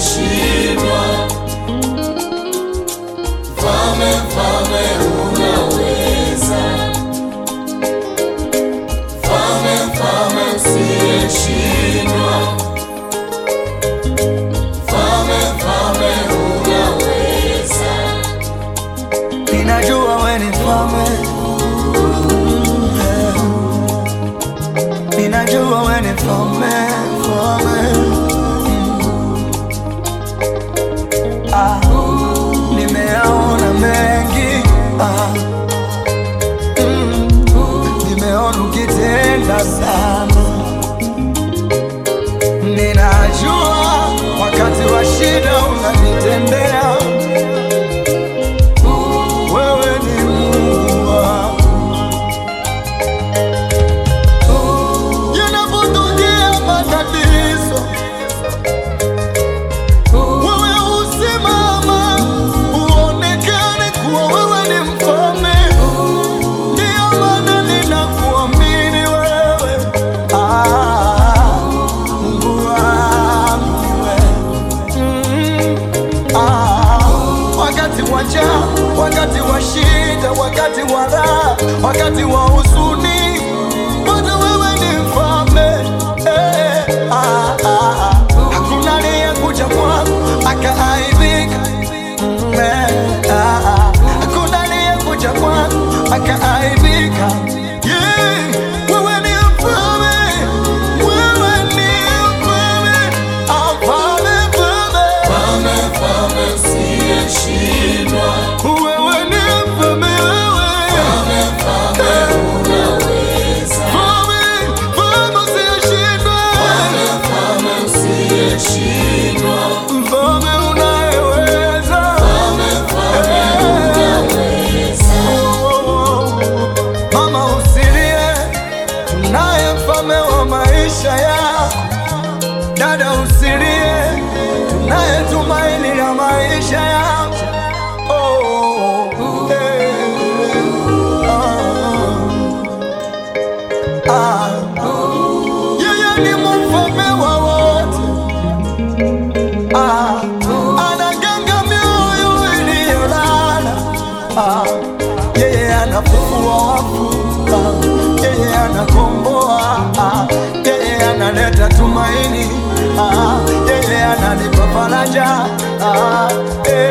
usiyeshindwa. Mfalme, mfalme unaweza. Mfalme, mfalme usiyeshindwa. Mfalme, mfalme unaweza. Ninajua we ni mfalme, ninajua we ni mfalme, mfalme. Ah, nimeona mengi ah, mm, nimeona ukitenda sana. Ninajua wakati wa shida unanitendea wewe ni Mungu wangu. Yanapotokea matatizo, wewe usimama uonekane kuwa wewe ni mfalme. Ndiyo maana ninakuamini wewe, ah, Mungu wangu wewe. Mm. Ah, wakati wa njaa, wakati wa shida, wakati wa raha, wakati wa huzuni, bado wewe ni mfalme. Eh, ah, ah, ah. Hakuna aliyekuja kwangu akaaibika. Mm, eh, ah, ah. Hakuna aliyekuja kwangu akaaibika. Yeah, wewe ni mfalme, wewe ni mfalme, ah, mfalme, mfalme. Mfalme, mfalme usiyeshindwa. Wewe ni mfalme, wewe. Mfalme, mfalme unaweza. Mfalme, mfalme usiyeshindwa. Mfalme, mfalme usiyeshindwa. Mfalme unayeweza. Mfalme, mfalme unaweza. Mama usilie, tunaye mfalme wa maisha yako. Dada usilie, tunaye tumaini la maisha yako. Oh, eh, ah, ah. Yeye ni mfalme wa wote. Ah, anaganga mioyo iliyolala. Ah, yeye anafufua wafu. Ah, yeye anakomboa. Ah, yeye analeta tumaini. Ah, yeye ananipa faraja. Ah, eh.